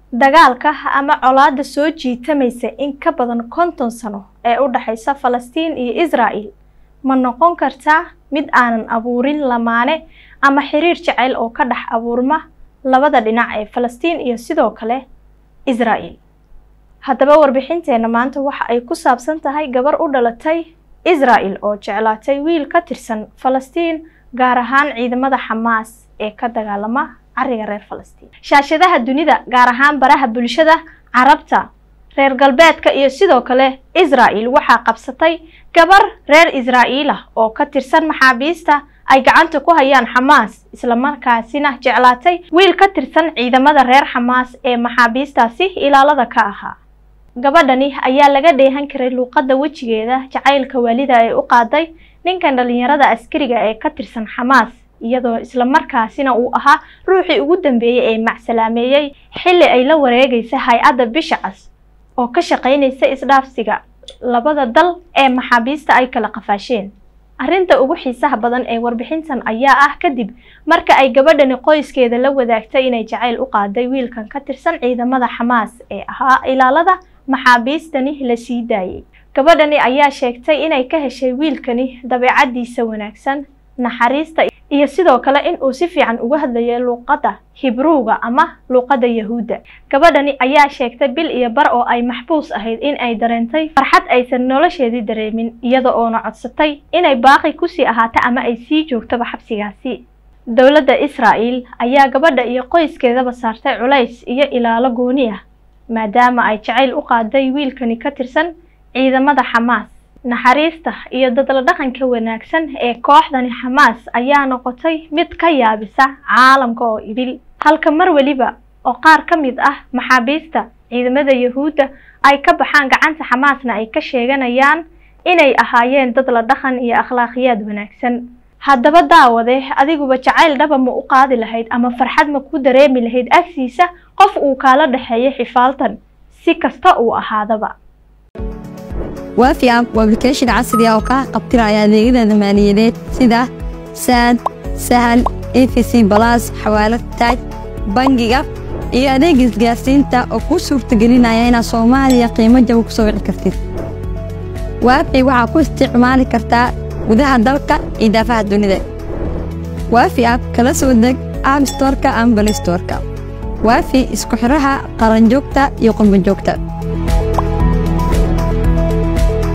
dagaalka ama colaadda soo jiitamaysa in ka badan konton sano ee u dhexaysa falastiin iyo israa'el ma noqon kartaa mid aanan abuurin lamaane ama xiriir jacayl oo ka dhex abuurma labada dhinac ee falastiin iyo sidoo kale israa'el haddaba warbixinteenna maanta waxa ay ku saabsan tahay gabar u dhalatay israa'el oo jeclaatay wiil ka tirsan falastiin gaar ahaan ciidamada xamaas ee ka dagaalama cariga reer falastiin shaashadaha dunida gaar ahaan baraha bulshada carabta reer galbeedka iyo sidoo kale israa'el waxaa qabsatay gabar reer israa'iil ah oo ka tirsan maxaabiista ay gacanta ku hayaan xamaas islamarkaasina jeclaatay wiil ka tirsan ciidamada reer xamaas ee maxaabiistaasi ilaalada ka ahaa gabadhani ayaa laga dheehan karay luuqadda wejigeeda jacaylka waalida ay u qaaday ninkan dhalinyarada askariga ee ka tirsan xamaas iyadoo islamarkaasina uu ahaa ruuxii ugu dambeeyey ee macsalaameeyey xilli ay la wareegaysa hay-adda bisha cas oo ka shaqaynaysa isdhaafsiga labada dal ee maxaabiista ay kala qafaasheen arrinta ugu xiisaha badan ee warbixintan ayaa ah kadib marka ay gabadhani qoyskeeda la wadaagtay inay jacayl u qaaday wiilkan ka tirsan ciidamada xamaas ee ahaa ilaalada maxaabiistani la sii daayay gabadhani ayaa sheegtay inay ka heshay wiilkani dabeecaddiisa wanaagsan naxariista iyo sidoo kale in uu si fiican uga hadlayo luuqadda hibruuga ama luuqadda yahuudda gabadhani ayaa sheegtay bil iyo bar oo ay maxbuus ahayd in ay dareentay farxad aysan nolosheedii dareemin iyada oona codsatay inay baaqi kusii ahaato ama ay sii joogtaba xabsigaasi dowladda israa'el ayaa gabadha iyo qoyskeedaba saartay culays iyo ilaalo gooni ah maadaama ay jacayl u qaaday wiilkani ka tirsan ciidamada xamaas naxariista iyo dadla dhaqanka wanaagsan ee kooxdani xamaas ayaa noqotay mid ka yaabisa caalamka oo idil halka mar weliba oo qaar ka mid ah maxaabiista ciidamada yahuudda ay ka baxaan gacanta xamaasna ay ka sheeganayaan inay ahaayeen dad la dhaqan iyo akhlaaqiyaad wanaagsan haddaba daawade adiguba jacayl dhaba ma u qaadi lahayd ama farxad ma ku dareemi lahayd agtiisa qof uu kaala dhexeeyo xifaaltan si kasta uu ahaadaba waafi app waa application casri ah oo kaa qabtiraya adeegyada maaliyadeed sida saad sahal efc balas xawaalad taaj bangiga iyo adeega isgaarsiinta oo kuu suurtagelinaya inaad soomaaliya qiimo jaba ku soo wici kartid waafi waxaa ku isticmaali kartaa gudaha dalka iyo daafaha dunida waafi app kala soo deg app storka ama balistorka waafi isku xidhaha qaranjoogta iyo qurbanjoogta